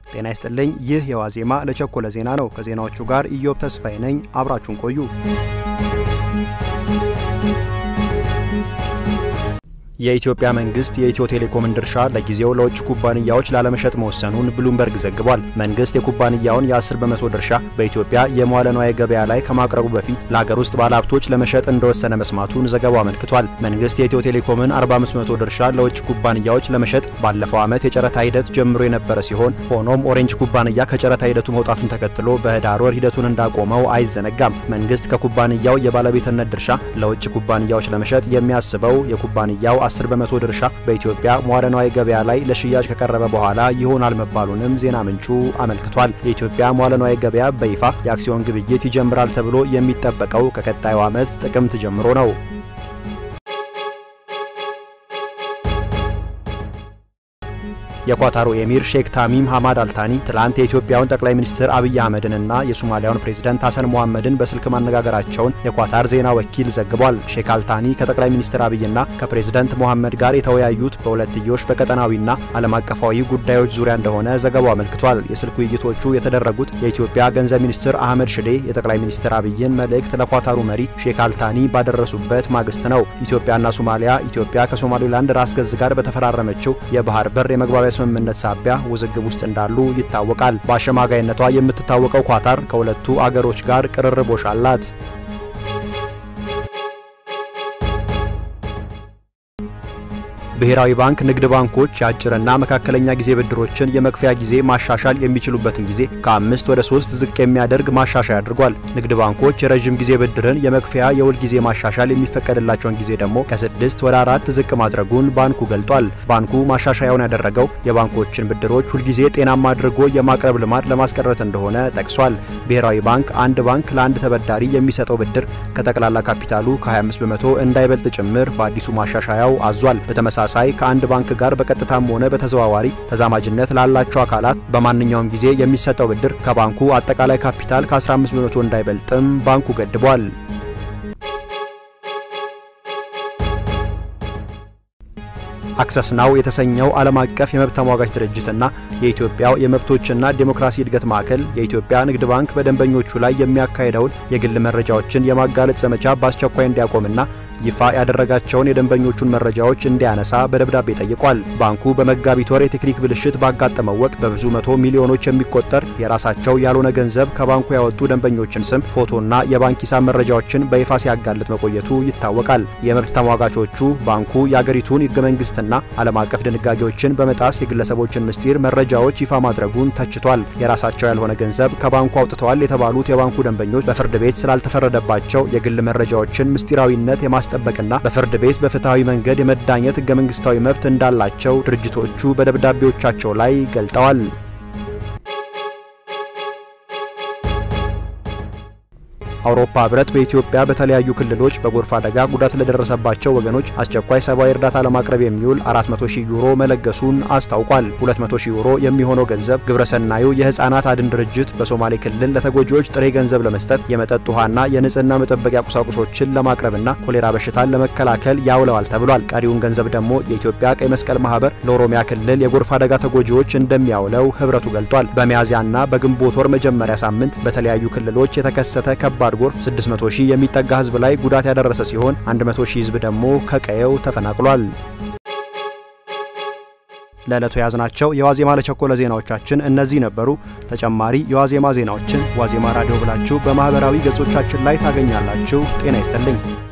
ጤና ይስጥልኝ። ይህ የዋዜማ ለቸኮለ ዜና ነው። ከዜናዎቹ ጋር ኢዮብ ተስፋዬ ነኝ። አብራችሁን ቆዩ። የኢትዮጵያ መንግስት የኢትዮ ቴሌኮምን ድርሻ ለጊዜው ለውጭ ኩባንያዎች ላለመሸጥ መወሰኑን ብሉምበርግ ዘግቧል። መንግስት የኩባንያውን የ10 በመቶ ድርሻ በኢትዮጵያ የመዋለ ንዋይ ገበያ ላይ ከማቅረቡ በፊት ለሀገር ውስጥ ባለሀብቶች ለመሸጥ እንደወሰነ መስማቱን ዘገባው አመልክቷል። መንግስት የኢትዮ ቴሌኮምን 45 በመቶ ድርሻ ለውጭ ኩባንያዎች ለመሸጥ ባለፈው ዓመት የጨረታ ሂደት ጀምሮ የነበረ ሲሆን ሆኖም ኦሬንጅ ኩባንያ ከጨረታ ሂደቱ መውጣቱን ተከትሎ በህዳር ወር ሂደቱን እንዳቆመው አይዘነጋም። መንግስት ከኩባንያው የባለቤትነት ድርሻ ለውጭ ኩባንያዎች ለመሸጥ የሚያስበው የኩባንያው 10 በመቶ ድርሻ በኢትዮጵያ መዋለ ንዋይ ገበያ ላይ ለሽያጭ ከቀረበ በኋላ ይሆናል መባሉንም ዜና ምንጩ አመልክቷል። የኢትዮጵያ መዋለ ንዋይ ገበያ በይፋ የአክሲዮን ግብይት ይጀምራል ተብሎ የሚጠበቀው ከቀጣዩ ዓመት ጥቅምት ጀምሮ ነው። የኳታሩ ኤሚር ሼክ ታሚም ሐማድ አልታኒ ትላንት የኢትዮጵያውን ጠቅላይ ሚኒስትር አብይ አህመድንና የሶማሊያውን ፕሬዝዳንት ሐሰን ሞሐመድን በስልክ ማነጋገራቸውን የኳታር ዜና ወኪል ዘግቧል። ሼክ አልታኒ ከጠቅላይ ሚኒስትር አብይና ከፕሬዝዳንት ሞሐመድ ጋር የተወያዩት በሁለትዮሽ በቀጠናዊና ዓለም አቀፋዊ ጉዳዮች ዙሪያ እንደሆነ ዘገባው አመልክቷል። የስልክ ውይይቶቹ የተደረጉት የኢትዮጵያ ገንዘብ ሚኒስትር አህመድ ሽዴ የጠቅላይ ሚኒስትር አብይን መልእክት ለኳታሩ መሪ ሼክ አልታኒ ባደረሱበት ማግስት ነው። ኢትዮጵያና ሶማሊያ ኢትዮጵያ ከሶማሌላንድ ራስ ገዝ ጋር በተፈራረመችው የባህር በር የመግባቢያ ስምምነት ሳቢያ ውዝግብ ውስጥ እንዳሉ ይታወቃል። በአሸማጋይነቷ የምትታወቀው ኳታር ከሁለቱ አገሮች ጋር ቅርርቦሽ አላት። ብሔራዊ ባንክ ንግድ ባንኮች የአጭርና መካከለኛ ጊዜ ብድሮችን የመክፈያ ጊዜ ማሻሻል የሚችሉበትን ጊዜ ከአምስት ወደ ሶስት ዝቅ የሚያደርግ ማሻሻያ አድርጓል። ንግድ ባንኮች የረዥም ጊዜ ብድርን የመክፈያ የውል ጊዜ ማሻሻል የሚፈቀድላቸውን ጊዜ ደግሞ ከስድስት ወደ አራት ዝቅ ማድረጉን ባንኩ ገልጧል። ባንኩ ማሻሻያውን ያደረገው የባንኮችን ብድሮች ሁልጊዜ ጤናማ አድርጎ የማቅረብ ልማድ ለማስቀረት እንደሆነ ጠቅሷል። ብሔራዊ ባንክ አንድ ባንክ ለአንድ ተበዳሪ የሚሰጠው ብድር ከጠቅላላ ካፒታሉ ከ25 በመቶ እንዳይበልጥ ጭምር በአዲሱ ማሻሻያው አዟል። በተመሳሳይ ሳይ ከአንድ ባንክ ጋር በቀጥታም ሆነ በተዘዋዋሪ ተዛማጅነት ላላቸው አካላት በማንኛውም ጊዜ የሚሰጠው ብድር ከባንኩ አጠቃላይ ካፒታል ከ15 በመቶ እንዳይበልጥም ባንኩ ገድቧል። አክሰስ ናው የተሰኘው ዓለም አቀፍ የመብት ተሟጋች ድርጅትና የኢትዮጵያው የመብቶችና ዴሞክራሲ እድገት ማዕከል የኢትዮጵያ ንግድ ባንክ በደንበኞቹ ላይ የሚያካሄደውን የግል መረጃዎችን የማጋለጥ ዘመቻ በአስቸኳይ እንዲያቆምና ይፋ ያደረጋቸውን የደንበኞቹን መረጃዎች እንዲያነሳ በደብዳቤ ጠይቋል። ባንኩ በመጋቢት ወር የቴክኒክ ብልሽት ባጋጠመው ወቅት በብዙ መቶ ሚሊዮኖች የሚቆጠር የራሳቸው ያልሆነ ገንዘብ ከባንኩ ያወጡ ደንበኞችን ስም፣ ፎቶና የባንክ ሂሳብ መረጃዎችን በይፋ ሲያጋልጥ መቆየቱ ይታወቃል። የመብት ተሟጋቾቹ ባንኩ የአገሪቱን ሕገ መንግስትና ዓለም አቀፍ ድንጋጌዎችን በመጣስ የግለሰቦችን ምስጢር መረጃዎች ይፋ ማድረጉን ተችቷል። የራሳቸው ያልሆነ ገንዘብ ከባንኩ አውጥተዋል የተባሉት የባንኩ ደንበኞች በፍርድ ቤት ስላልተፈረደባቸው የግል መረጃዎችን ምስጢራዊነት የማ ማስጠበቅና በፍርድ ቤት በፍትሐዊ መንገድ የመዳኘት ህገ መንግስታዊ መብት እንዳላቸው ድርጅቶቹ በደብዳቤዎቻቸው ላይ ገልጠዋል። አውሮፓ ህብረት በኢትዮጵያ በተለያዩ ክልሎች በጎርፍ አደጋ ጉዳት ለደረሰባቸው ወገኖች አስቸኳይ ሰብአዊ እርዳታ ለማቅረብ የሚውል 400 ሺህ ዩሮ መለገሱን አስታውቋል። 200 ሺህ ዩሮ የሚሆነው ገንዘብ ግብረሰናዩ የህፃናት አድን ድርጅት በሶማሌ ክልል ለተጎጂዎች ጥሬ ገንዘብ ለመስጠት የመጠጥ ውሃና የንጽህና መጠበቂያ ቁሳቁሶችን ለማቅረብና ኮሌራ በሽታን ለመከላከል ያውለዋል ተብሏል። ቀሪውን ገንዘብ ደግሞ የኢትዮጵያ ቀይ መስቀል ማህበር ለኦሮሚያ ክልል የጎርፍ አደጋ ተጎጂዎች እንደሚያውለው ህብረቱ ገልጧል። በሚያዝያና በግንቦት ወር መጀመሪያ ሳምንት በተለያዩ ክልሎች የተከሰተ ከባድ ጎርፍ 600 ሺህ የሚጠጋ ህዝብ ላይ ጉዳት ያደረሰ ሲሆን 100 ሺህ ህዝብ ደግሞ ከቀየው ተፈናቅሏል። ለዕለቱ የያዝናቸው የዋዜማ ለቸኮለ ዜናዎቻችን እነዚህ ነበሩ። ተጨማሪ የዋዜማ ዜናዎችን ዋዜማ ራዲዮ ብላችሁ በማህበራዊ ገጾቻችን ላይ ታገኛላችሁ። ጤና ይስጥልኝ።